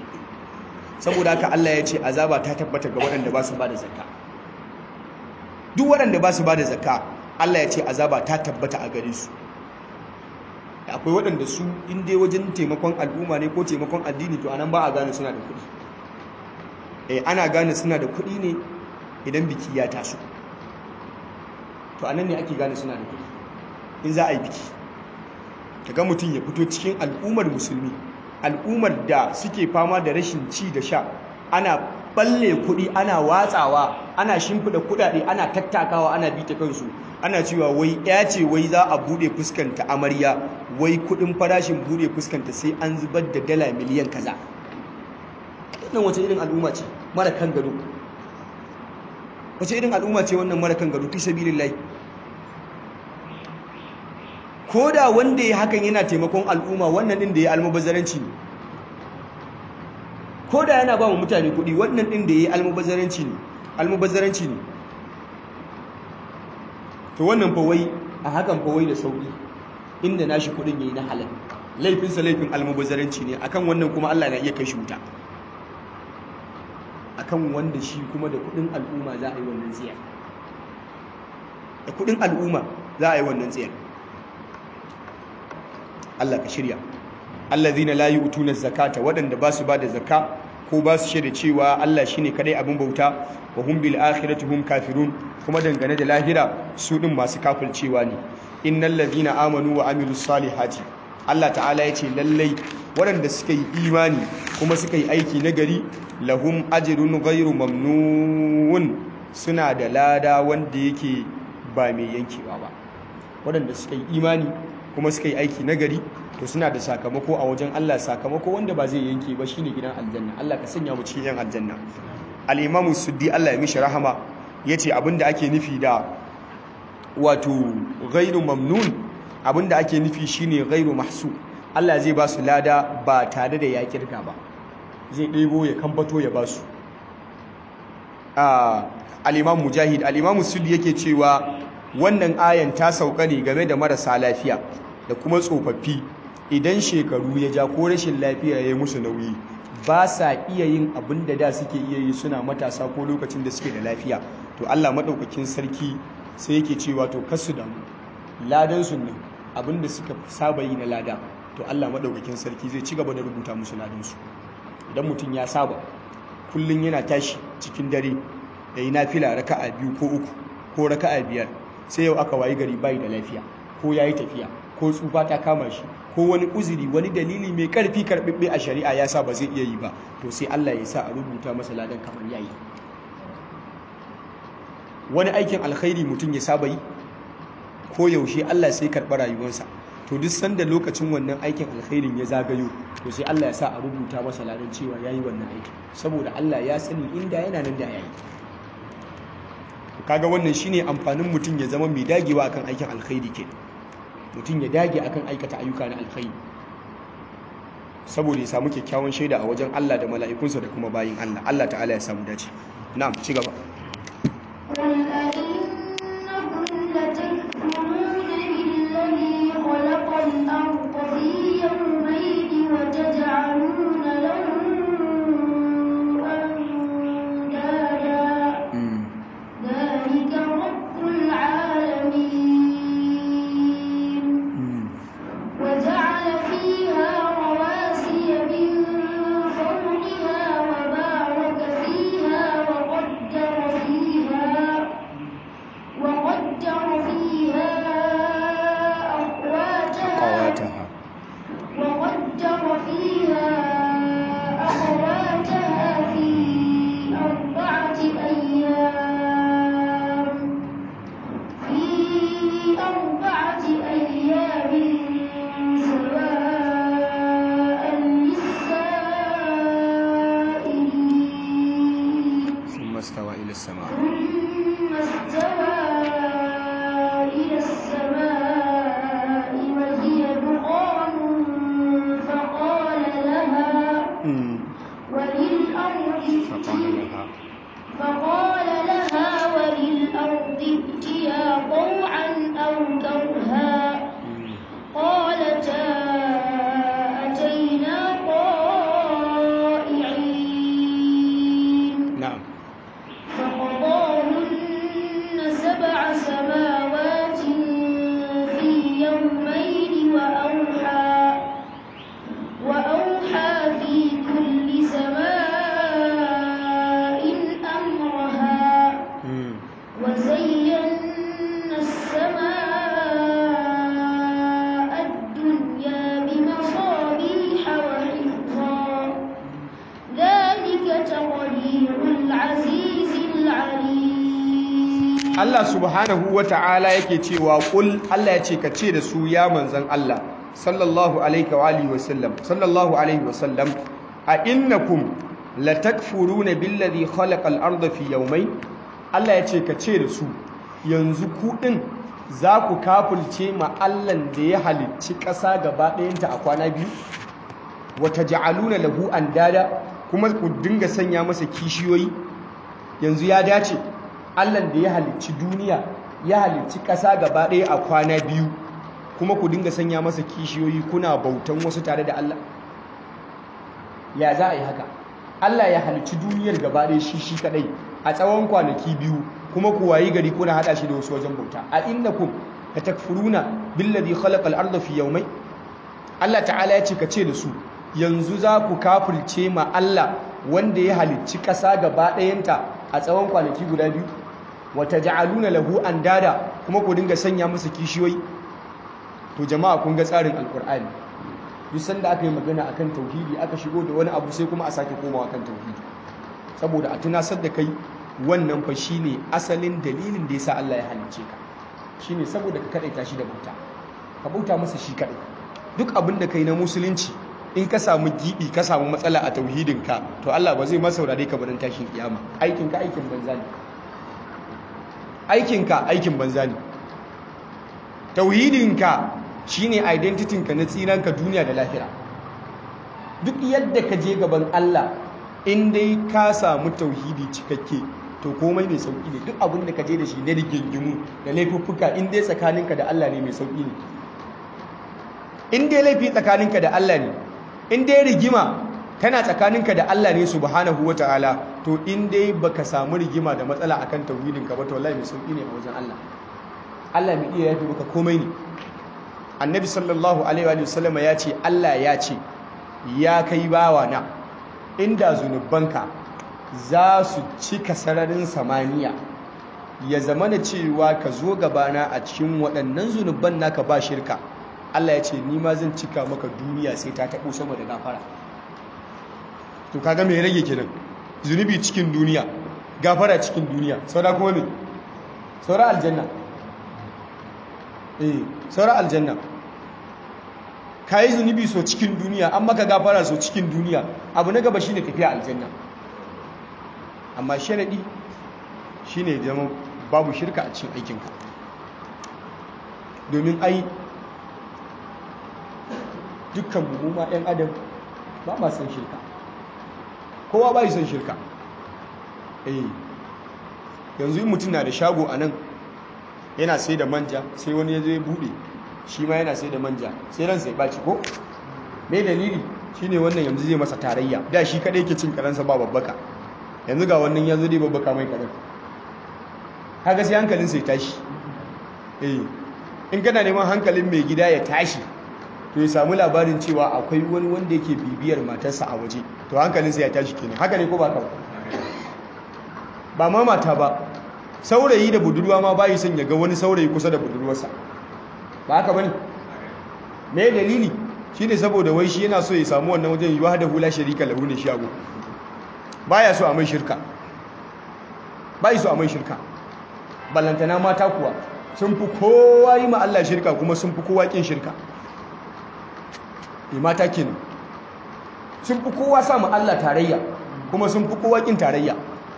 saboda haka Allah ya ce azaba ta tabbata ga waɗanda ba su ba da zakka duk waɗanda ba su ba da zakka Allah ya ce azaba ta tabbata a gare su akwai waɗanda su in dai wajen taimakon al'umma ne ko taimakon addini to anan ba a gane suna da kuɗi eh ana gane suna da kuɗi ne idan biki ya taso to anan ne ake gane suna da kuɗi in za a yi biki kaga mutum ya fito cikin al'ummar musulmi al'ummar da suke fama da rashin ci da sha ana balle kuɗi ana watsawa ana shimfiɗa kuɗaɗe ana tattakawa ana bita kansu ana cewa wai ya ce wai za a buɗe fuskanta amarya wai kuɗin farashin buɗe fuskanta sai an zubar da dala miliyan kaza wannan wace irin al'umma ce mara kan gado wace irin al'umma ce wannan mara kan gado fi sabilillahi ko da wanda ya hakan yana taimakon al'umma wannan din da ya almubazzaranci ne ko da yana ba mu mutane kuɗi wannan din da ya almubazzaranci ne almubazzaranci ne to wannan fa wai a hakan fa wai da sauki inda nashi kuɗin yayi na halal laifinsa laifin almubazzaranci ne akan wannan kuma Allah na iya kai shi wuta akan wanda shi kuma da kuɗin al'umma za a yi wannan tsiyar da kuɗin al'umma za a yi wannan tsiyar Allah ka shirya allazina la yu'tuna zakata wadanda ba su ba da zakka ko ba su shaida cewa Allah shine kadai abin bauta wa hum bil akhirati hum kafirun kuma dangane da lahira su din masu kafircewa ne innal ladina amanu wa amilus salihati Allah ta'ala ya ce lallai waɗanda suka yi imani kuma suka yi aiki nagari lahum ajrun ghairu mamnun suna da lada wanda yake ba mai yankewa ba waɗanda suka yi imani kuma suka yi aiki nagari to suna da sakamako a wajen Allah sakamako wanda ba zai yanke ba shine gidan aljanna Allah ka sanya mu cikin yan aljanna al-imamu suddi Allah ya mishi rahama yace abinda ake nufi da wato ghairu mamnun abinda ake nufi shine ghairu mahsu Allah zai ba su lada ba tare da ya kirga ba zai ɗebo ya kambato ya ba su al-imam mujahid al-imam suddi yake cewa wannan ayan ta sauka ne game da marasa lafiya da kuma tsofaffi idan shekaru ya ja ko rashin lafiya ya yi musu nauyi ba sa iya yin abin da da suke iya yi suna matasa ko lokacin da suke da lafiya to Allah maɗaukakin sarki sai yake cewa to kasu da mu ladan su nan abin da suka saba yi na lada to Allah maɗaukakin sarki zai ci gaba da rubuta musu ladan su idan mutum ya saba kullum yana tashi cikin dare ya yi nafila raka'a biyu ko uku ko raka'a biyar sai yau aka wayi gari bai da lafiya ko ya yi tafiya ko tsufa ta kama shi ko wani uzuri wani dalili mai karfi karɓiɓɓe a shari'a ya sa ba zai iya yi ba to sai Allah ya sa a rubuta masa ladan kamar yayi wani aikin alkhairi mutum ya saba yi ko yaushe Allah sai karɓa rayuwarsa to duk sanda lokacin wannan aikin alkhairin ya zagayo to sai Allah ya sa a rubuta masa ladan cewa yayi wannan aiki saboda Allah ya sani inda yana nan da yayi kaga wannan shine amfanin mutum ya zama mai dagewa akan aikin alkhairi ke mutum ya dage akan aikata ayyuka na alkhairi saboda ya samu kyakkyawan shaida a wajen Allah da mala'ikunsa da kuma bayin Allah Allah ta'ala ya samu dace na'am ci gaba قل أئنكم لتكفرون بالذي خلق الأرض في يومين وتجعلون له أندادا ذلك رب العالمين وجعل فيها رواسي من فوقها وبارك فيها وقدر فيها Allah subhanahu wa ta'ala yake cewa ƙul Allah ya ce ka ce da su ya manzan Allah sallallahu alaihi wa alihi wa sallam sallallahu alaihi wa sallam a innakum latakfuruna billazi khalaqa al-ardha fi yawmayn Allah ya ce ka ce da su yanzu ku din za ku kafulce ma Allah da ya halicci ƙasa gaba ɗayanta a kwana biyu wata ja'aluna lahu andada kuma ku dinga sanya masa kishiyoyi yanzu ya dace Allah da ya halicci duniya ya halicci ƙasa gaba ɗaya a kwana biyu kuma ku dinga sanya masa kishiyoyi kuna bautan wasu tare da Allah ya za a yi haka Allah ya halicci duniyar gaba ɗaya shi shi kaɗai a tsawon kwanaki biyu kuma ku wayi gari kuna haɗa shi da wasu wajen bauta a innakum latakfuruna billadhi khalaqa al-ardha fi yawmayn Allah ta'ala ya ce ka ce da su yanzu za ku kafirce ma Allah wanda ya halicci ƙasa gaba ɗayanta a tsawon kwanaki guda biyu wata ja'aluna lahu andada kuma ku dinga sanya masa kishiyoyi to jama'a kun ga tsarin alkur'ani duk sanda aka yi magana akan tauhidi aka shigo da wani abu sai kuma a sake komawa kan tauhidi saboda a tunasar da kai wannan fa shine asalin dalilin da yasa Allah ya halicce ka shine saboda ka kadaita shi da bauta ka bauta masa shi kadai duk abin da kai na musulunci in ka samu gibi ka samu matsala a tauhidinka to Allah ba zai ma saurare ka barin tashin kiyama aikinka aikin banza ne aikinka aikin banza ne tauhidinka shine identitinka na tsiranka duniya da lahira duk yadda ka je gaban Allah in dai ka samu tauhidi cikakke to komai mai sauki ne duk abin da ka je da shi na rigingimu da laifuffuka in dai tsakaninka da Allah ne mai sauki ne in dai laifi tsakaninka da Allah ne in dai rigima tana tsakaninka da Allah ne subhanahu wataala to in dai baka samu rigima da matsala akan tauhidinka ba to wallahi mai sauki ne a wajen Allah Allah mai iya yafi maka komai ne annabi sallallahu alaihi wa sallama ya ce Allah ya ce ya kai bawa na inda zunubanka za su cika sararin samaniya ya zama na cewa ka zo gabana a cikin waɗannan zunuban naka ba shirka Allah ya ce ni ma zan cika maka duniya sai ta taɓo sama da gafara to kaga me rage kenan zunubi cikin duniya gafara cikin duniya saura kuma me saura aljanna eh saura aljanna kai zunubi so cikin duniya an maka gafara so cikin duniya abu na gaba shine tafiya aljanna amma sharadi shine zama babu shirka a cikin aikinka domin ai dukkan mu ma ɗan adam ba ma san shirka kowa ba yi san shirka eh yanzu in mutum na da shago a nan yana sai da manja sai wani ya zo ya buɗe shi ma yana sai da manja sai ransa ya ɓaci ko mai dalili shine wannan yanzu zai masa tarayya da shi kaɗai ke cin karansa ba babbaka yanzu ga wannan ya zo dai babbaka mai karan kaga sai hankalinsa ya tashi eh in kana neman hankalin mai gida ya tashi to ya samu labarin cewa akwai wani wanda yake bibiyar matarsa a waje to hankalinsa ya tashi kenan haka ne ko ba kawai ba ma mata ba saurayi da budurwa ma bayi son ya ga wani saurayi kusa da budurwarsa ba haka bane me dalili shine saboda wai shi yana so ya samu wannan wajen yiwa da hula sharika lahu ne shago baya so a mai shirka bai so a mai shirka ballantana mata kuwa sun fi kowa yi ma Allah shirka kuma sun fi kowa kin shirka ne mata kenan sun fi kowa sa ma Allah tarayya kuma sun fi kowa kin tarayya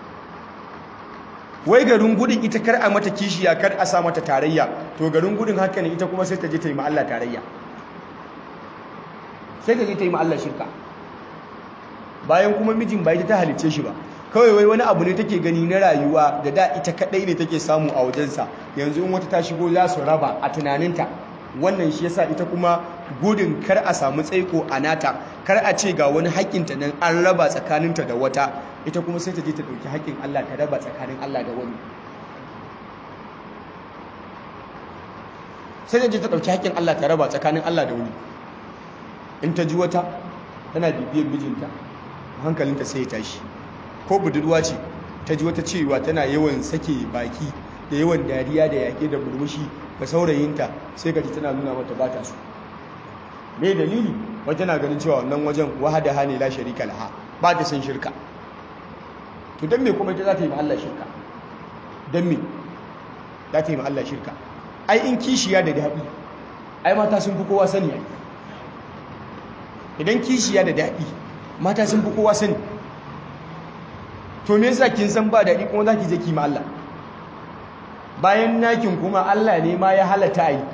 wai garin gudun ita kar a mata kishiya kar a sa mata tarayya to garin gudun haka ne ita kuma sai ta je ta yi ma Allah tarayya sai ta je ta yi ma Allah shirka bayan kuma mijin ba ita ta halicce shi ba kawai wai wani abu ne take gani na rayuwa da da ita kadai ne take samu a wajensa yanzu in wata ta shigo za su raba a tunaninta wannan shi yasa ita kuma gudun kar a samu tsaiko a nata kar a ce ga wani haƙƙinta nan an raba tsakaninta da wata ita kuma sai ta je ta ɗauki haƙƙin Allah ta raba tsakanin Allah da wani sai ta je ta ɗauki haƙƙin Allah ta raba tsakanin Allah da wani in ta ji wata tana bibiyar mijinta hankalinta sai ya tashi ko budurwa ce ta ji wata cewa tana yawan sake baki da yawan dariya da yaƙe da murmushi ga saurayinta sai ka ji tana nuna mata ba ta so me dalili wata na ganin cewa wannan wajen wahada hane la sharika laha ba ta san shirka to dan me kuma ita za ta yi ma Allah shirka dan me za ta yi ma Allah shirka ai in kishiya da daɗi ai mata sun fi kowa sani ai idan kishiya da daɗi mata sun fi kowa sani to me yasa kin san ba daɗi kuma za ki je ki ma Allah bayan nakin kuma Allah ne ma ya halatta yi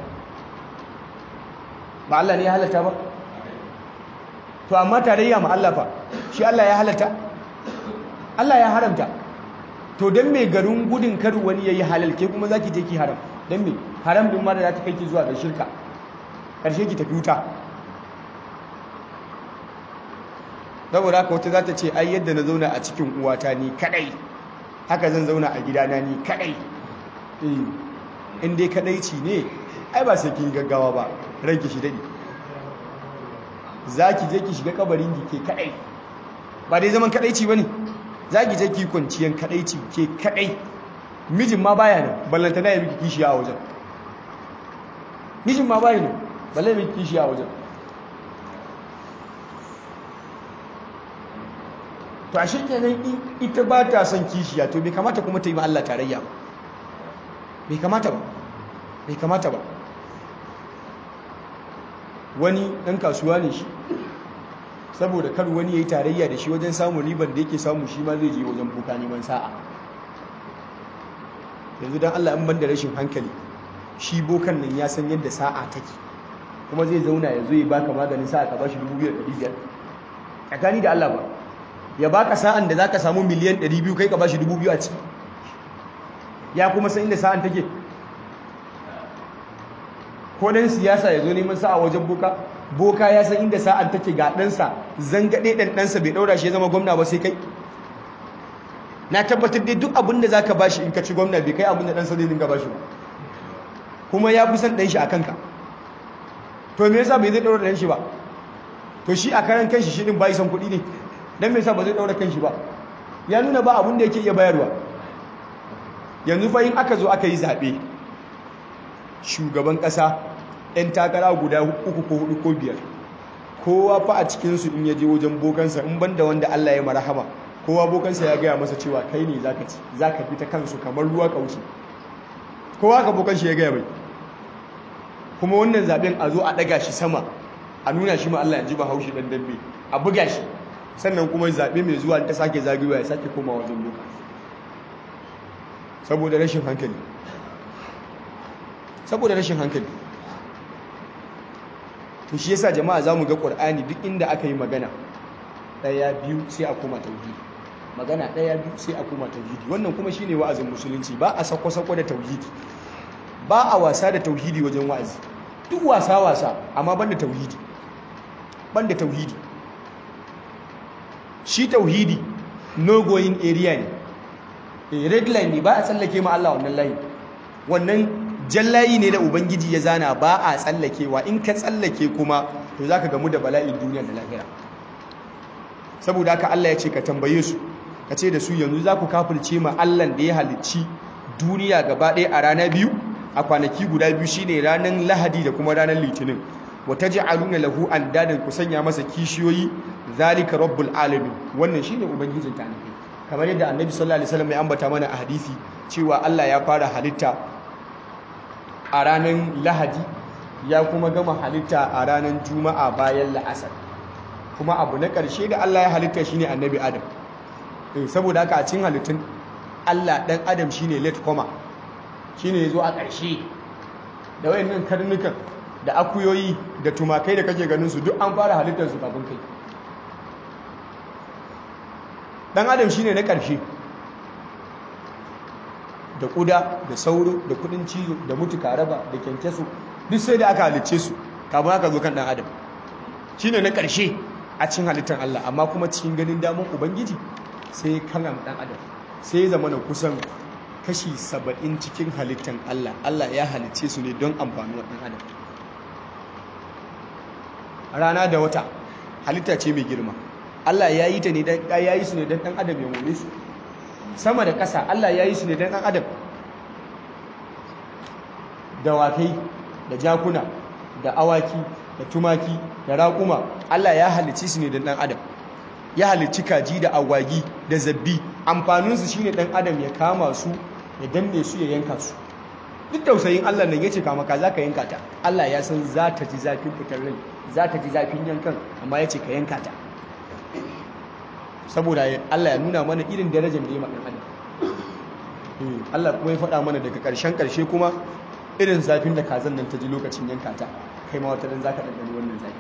ba Allah ne ya halatta ba to amma tarayya ma Allah fa shi Allah ya halatta Allah ya haramta to dan me garin gudun kar wani yayi halal ke kuma zaki je ki haram dan me haram din ma da za ta kai ki zuwa ga shirka karshe ki tafi wuta saboda haka wata za ta ce ai yadda na zauna a cikin uwata ni kadai haka zan zauna a gidana ni kadai in dai kadaici ne ai ba sai kin gaggawa ba ranki shi dadi zaki je ki shiga kabarin ki ke kadai ba dai zaman kadaici bane zaki je ki kwanciyan kadaici ke kadai mijin ma baya nan ballanta na yi miki kishi a wajen mijin ma baya nan balle miki kishi a wajen to ashe kenan ita ba ta son kishiya to bai kamata kuma ta yi ma Allah tarayya ba bai kamata ba bai kamata ba wani ɗan kasuwa ne shi saboda kar wani ya yi tarayya da shi wajen samun ribar da yake samu shi ma zai je wajen buka neman sa'a yanzu don Allah in ban da rashin hankali shi bokan nan ya san yadda sa'a take kuma zai zauna ya zo ya baka maganin sa'a ka bashi 2,500 tsakani da Allah ba ya baka sa'an da zaka samu miliyan 200 kai ka bashi 2,000 a ciki ya kuma san inda sa'an take ko dan siyasa ya zo neman sa'a wajen boka boka ya san inda sa'an take ga ɗansa zangade ɗan ɗansa bai ɗaura shi ya zama gwamna ba sai kai na tabbatar dai duk abin da za ka bashi in ka ci gwamna bai kai abin da ɗansa zai dinga bashi ba kuma ya fi son ɗan shi a kanka to me yasa bai zai ɗaura ɗan shi ba to shi a karan kanshi shi ɗin bai son kuɗi ne dan me yasa ba zai ɗaura kanshi ba ya nuna ba abin da yake iya bayarwa yanzu fa in aka zo aka yi zaɓe shugaban ƙasa 'yan takara guda uku ko hudu ko biyar kowa fa a cikinsu in ya je wajen bokansa in banda wanda Allah ya marahama kowa bokansa ya gaya masa cewa kai ne zaka ci zaka fi ta kansu kamar ruwa kauce kowa ka bokan shi ya gaya mai kuma wannan zaben a zo a daga shi sama a nuna shi ma Allah ya ji ba haushi dan dambe a buga shi sannan kuma zabe mai zuwa ta sake zagewa ya sake koma wajen boka saboda rashin hankali saboda rashin hankali to shi yasa jama'a zamu ga Qur'ani duk inda aka yi magana daya biyu sai a koma tauhidi magana daya biyu sai a koma tauhidi wannan kuma shine wa'azin musulunci ba a sako sako da tauhidi ba a wasa da tauhidi wajen wa'azi duk wasa wasa amma banda tauhidi banda tauhidi shi tauhidi no going area ne red line ne ba a tsallake ma Allah wannan layi wannan jallayi ne da ubangiji ya zana ba a tsallakewa in ka tsallake kuma to zaka gamu da bala'in duniya da lahira saboda haka Allah ya ce ka tambaye su ka ce da su yanzu za ku kafirce ma Allah da ya halicci duniya gaba ɗaya a rana biyu a kwanaki guda biyu shine ranar lahadi da kuma ranar litinin wa taj'aluna lahu andadan ku sanya masa kishiyoyi zalika rabbul alamin wannan shine ubangijin ta kamar yadda annabi sallallahu alaihi wasallam ya ambata mana a hadisi cewa Allah ya fara halitta a ranar lahadi ya kuma gama halitta a ranar juma'a bayan la'asar kuma abu na ƙarshe da Allah ya halitta shine annabi adam saboda haka a cikin halittun Allah ɗan adam shine late comer shine yazo a ƙarshe da wayannan karnukan da akuyoyi da tumakai da kake ganin su duk an fara halittar su kafin kai ɗan adam shine na ƙarshe da kuda da sauro da kudin cizo da mutuka raba da kyankyaso duk sai da aka halicce su kafin aka zo kan dan adam shine na karshe a cikin halittar Allah amma kuma cikin ganin damar ubangiji sai kalam dan adam sai zama na kusan kashi saba'in cikin halittar Allah Allah ya halicce su ne don amfanin dan adam rana da wata halitta ce mai girma Allah ya yi ta ne dan ya yi su ne don dan adam ya more su sama da ƙasa Allah ya yi su ne don ɗan adam dawakai da jakuna da awaki da tumaki da raƙuma Allah ya halicci su ne don ɗan adam ya halicci kaji da agwagi da zabbi amfaninsu shi ne ɗan adam ya kama su ya danne su ya yanka su duk tausayin Allah nan yace kama ka zaka yanka ta Allah ya san za ta ji zafin fitar rai za ta ji zafin yankan amma yace ka yanka ta saboda Allah ya nuna mana irin darajar da ya maɗan adam Allah kuma ya faɗa mana daga ƙarshen ƙarshe kuma irin zafin da kazan nan ta ji lokacin yanka ta kai ma wata dan zaka ɗanɗani wannan zafi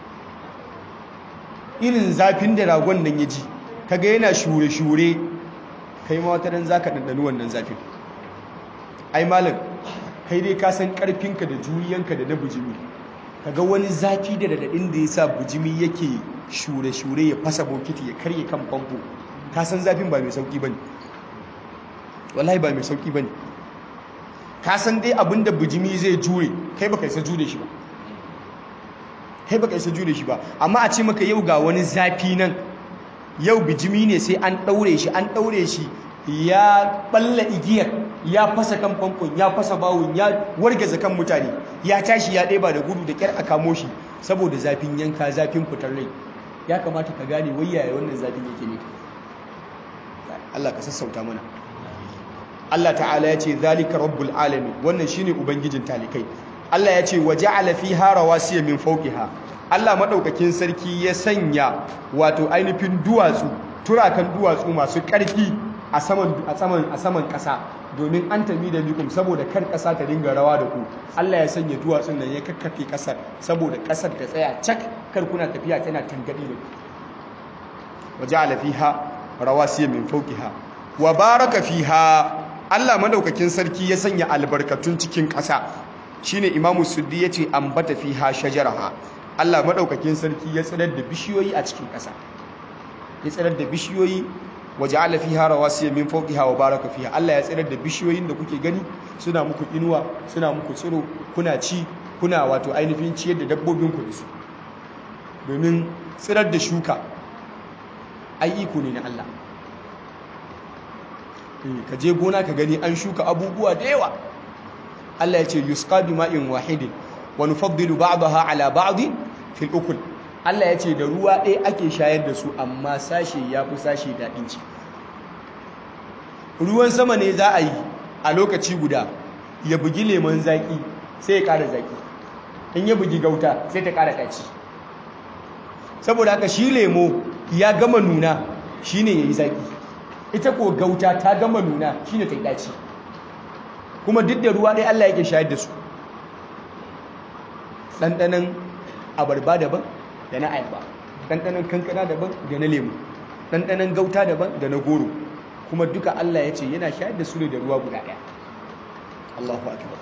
irin zafin da ragon nan ya ji kaga yana shure-shure kai ma wata dan zaka ɗanɗani wannan zafin ai malam kai dai ka san ƙarfinka da juriyanka da na bujimi kaga wani zafi da daɗaɗin da ya sa bujimi yake shure-shure ya fasa bokiti ya karye kan famfo ka san zafin ba mai sauƙi ba ne wallahi ba mai sauƙi ba ne ka san dai abin da bujimi zai jure kai baka isa jure shi ba kai baka isa jure shi ba amma a ce maka yau ga wani zafi nan yau bijimi ne sai an ɗaure shi an ɗaure shi ya balla igiyar ya fasa kan famfon ya fasa bawon ya wargaza kan mutane ya tashi ya ɗeba da gudu da ƙyar a kamo shi saboda zafin yanka zafin fitar rai ya kamata ka gane wayaya wannan zafin yake ne Allah ka sassauta mana Allah ta'ala ya ce zalika rabbul alamin wannan shine ubangijin talikai Allah ya ce waja'ala fiha rawasiya min fawqiha Allah madaukakin sarki ya sanya wato ainihin duwatsu turakan duwatsu masu ƙarfi a saman a saman a saman ƙasa domin an tami da bikum saboda kar ƙasa ta dinga rawa da ku Allah ya sanya duwatsun nan ya kakkafe ƙasar saboda ƙasar ta tsaya cak kar kuna tafiya tana tangadi da ku waja'ala fiha rawasiya min fawqiha wa baraka fiha Allah madaukakin sarki ya sanya albarkatun cikin ƙasa shine Imamu Suddi yace ambata fiha shajaraha Allah madaukakin sarki ya tsirar da bishiyoyi a cikin ƙasa ya tsirar da bishiyoyi waja'ala fiha rawasiya min fawqiha wa baraka fiha Allah ya tsirar da bishiyoyin da kuke gani suna muku inuwa suna muku tsiro kuna ci kuna wato ainihin ciyar da dabbobin ku da su domin tsirar da shuka ai iko ne na Allah ka je gona ka gani an shuka abubuwa da yawa Allah ya ce yusqa bima'in wahidin wa nufaddilu ba'daha ala ba'd fil ukul Allah ya ce da ruwa ɗaya ake shayar da su amma sashe ya fi sashe daɗin ci ruwan sama ne za a yi a lokaci guda ya bugi lemon zaƙi sai ya ƙara zaƙi in ya bugi gauta sai ta ƙara ɗaci saboda haka shi lemo ya gama nuna shi ne ya yi zaƙi ita ko gauta ta gama nuna shi ne ta yi ɗaci kuma duk da ruwa ɗaya Allah yake shayar da su ɗanɗanon abarba daban da na ayaba ɗanɗanon kankana daban da na lemu ɗanɗanon gauta daban da na goro kuma duka Allah ya ce yana shayar da su ne da ruwa guda ɗaya Allahu akbar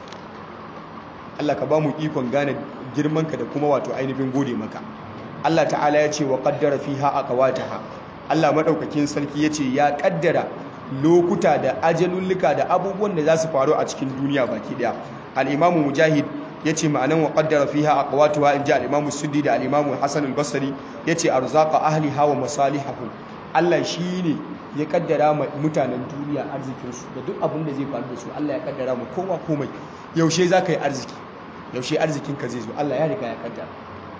Allah ka ba mu ikon gane girmanka da kuma wato ainihin gode maka Allah ta'ala ya ce wa qaddara fiha aqwataha Allah madaukakin sarki ya ce ya kaddara lokuta da ajalulluka da abubuwan da za su faru a cikin duniya baki daya al-imamu mujahid yace ma'anan wa qaddara fiha aqwatuha inja al-imamu suddi da al-imamu hasan al-basri yace arzaqa ahliha wa masalihahum Allah shine ya kaddara ma mutanen duniya arzikin su da duk abin da zai faru da su Allah ya kaddara mu kowa komai yaushe zaka yi arziki yaushe arzikin ka zai zo Allah ya riga ya kaddara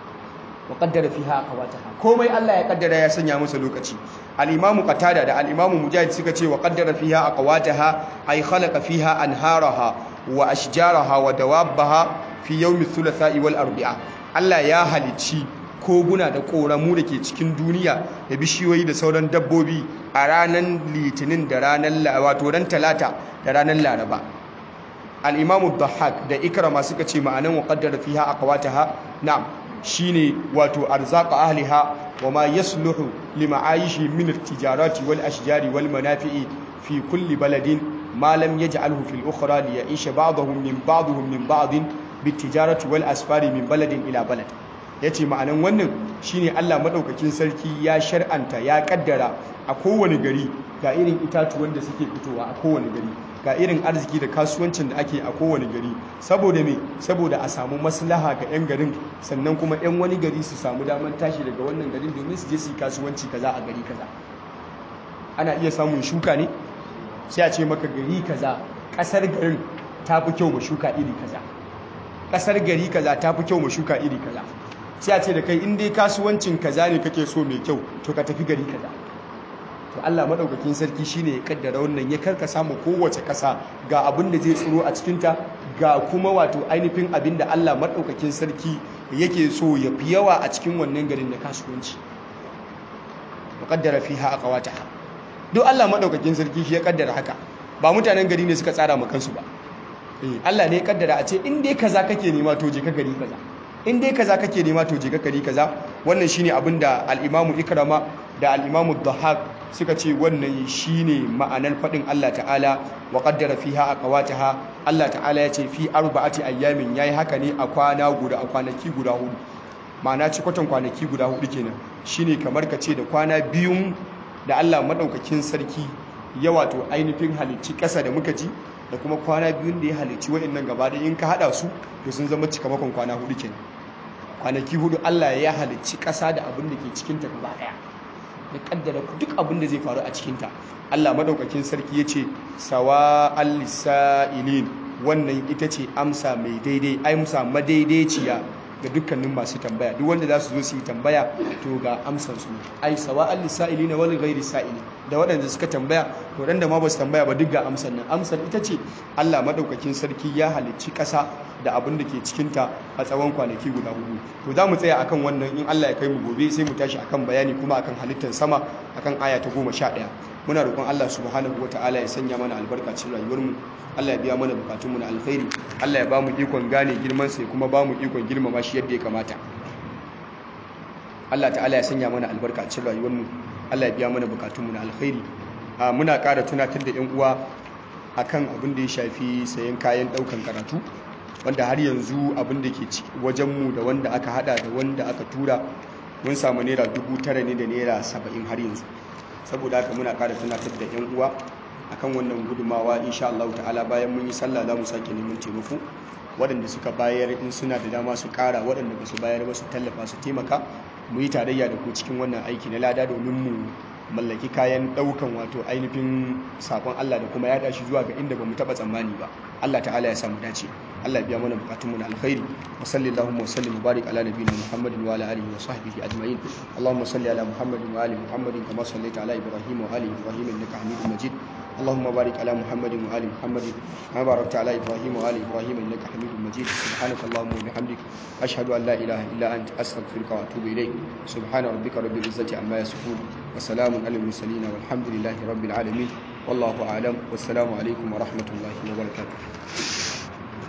wa qaddara fiha aqwataha komai Allah ya kaddara ya sanya masa lokaci al-imamu qatada da al-imamu mujahid suka ce wa qaddara fiha aqwataha ay khalaqa fiha anharaha wa ashjaraha wa dawabbaha fi yawmi thulatha'i wal arbi'a Allah ya halicci koguna da koramu da ke cikin duniya da bishiyoyi da sauran dabbobi a ranar litinin da ranar wato ran talata da ranar laraba al-imamu dhahhak da ikrama suka ce ma'anan wa qaddara fiha aqwataha na'am shine wato arzaqa ahliha wa ma yasluhu lima'ayishi min at-tijarati wal ashjari wal manafi'i fi kulli baladin ma lam yaj'alhu fil ukhra li ya'isha ba'dahum min ba'dihim min ba'din bit-tijarati wal asfari min baladin ila balad yace ma'anan wannan shine Allah madaukakin sarki ya shar'anta ya kaddara a kowane gari ga irin itatuwan da suke fitowa a kowane gari ga irin arziki da kasuwancin da ake a kowane gari saboda me saboda a samu maslaha ga 'yan garin sannan kuma 'yan wani gari su samu damar tashi daga wannan garin domin su je su yi kasuwanci kaza a gari kaza ana iya samun shuka ne sai a ce maka gari kaza kasar garin ta fi kyau ma shuka iri kaza kasar gari kaza ta fi kyau ma shuka iri kaza sai a ce da kai in dai kasuwancin kaza ne kake so mai kyau to ka tafi gari kaza to Allah madaukakin sarki shine ya kaddara wannan ya karkasa mu kowace kasa ga abin da zai tsiro a cikin ta ga kuma wato ainihin abin da Allah madaukakin sarki yake so ya fi yawa a cikin wannan garin na kasuwanci wa qaddara fiha aqwataha duk Allah madaukakin sarki shi ya kaddara haka ba mutanen gari ne suka tsara ma kansu ba eh Allah ne ya kaddara a ce in dai kaza kake nema to je ka gari kaza in dai kaza kake nema to je ka gari kaza wannan shine abin da al-Imam Ikrama da al-Imam Dhahhak suka ce wannan shine ma'anar fadin Allah ta'ala wa qaddara fiha aqwataha Allah ta'ala ya ce fi arba'ati ayyamin yayi haka ne a kwana guda a kwanaki guda hudu ma'ana ci kwatan kwanaki guda hudu kenan shine kamar ka ce da kwana biyun da Allah madaukakin sarki ya wato ainihin halicci ƙasa da muka ji da kuma kwana biyun da ya halicci waɗannan gaba da in ka haɗa su to sun zama cikamakon kwana hudu kenan kwanaki hudu Allah ya halicci ƙasa da abin da ke cikinta gaba ɗaya ya kaddara duk abin da zai faru a cikinta Allah madaukakin sarki ya ce sawa al-sa'ilin wannan ita ce amsa mai daidai amsa madaidaiciya ga dukkanin masu tambaya duk wanda za su zo su yi tambaya to ga amsar su ai sawa al-sa'ilina wal ghairi sa'ili da waɗanda suka tambaya waɗanda ma ba su tambaya ba duk ga amsar nan amsar ita ce Allah madaukakin sarki ya halicci ƙasa da abin da ke cikinta a tsawon kwanaki guda hudu to za mu tsaya akan wannan in Allah ya kai mu gobe sai mu tashi akan bayani kuma akan halittar sama akan aya ta goma sha ɗaya muna roƙon Allah subhanahu wataala ya sanya mana albarka cikin rayuwarmu Allah ya biya mana bukatunmu na alkhairi Allah ya ba mu ikon gane girman sa kuma ba mu ikon girmama shi yadda ya kamata Allah ta'ala ya sanya mana albarka cikin rayuwarmu Allah ya biya mana bukatunmu na alkhairi muna ƙara tunatar da 'yan uwa akan abin da ya shafi sayan kayan ɗaukan karatu wanda har yanzu abin da ke wajenmu da wanda aka hada da wanda aka tura mun samu naira dubu tara ne da naira saba'in har yanzu saboda haka muna ƙara tunatar da 'yan uwa akan wannan gudumawa insha Allah ta'ala bayan mun yi sallah za mu sake neman taimako waɗanda suka bayar in suna da dama su ƙara waɗanda ba su bayar ba su tallafa su taimaka mu yi tarayya da ku cikin wannan aiki na lada domin mu mallaki kayan ɗaukan wato ainihin sakon Allah da kuma yaɗa shi zuwa ga inda ba mu taɓa tsammani ba Allah ta'ala ya samu dace Allah biya mana bukatunmu na alkhairi wa sallallahu wa sallim wa barik ala nabiyina Muhammadin wa ala alihi wa sahbihi ajma'in Allahumma salli ala Muhammadin wa ali Muhammadin kama sallaita ala Ibrahim wa ali Ibrahim innaka Hamidum Majid اللهم بارك على محمد وآل محمد كما باركت على إبراهيم وآل إبراهيم إنك حميد مجيد سبحانك اللهم وبحمدك أشهد أن لا إله إلا أنت أستغفرك وأتوب إليك سبحان ربك رب العزة عما يصفون وسلام على المرسلين والحمد لله رب العالمين والله أعلم والسلام عليكم ورحمة الله وبركاته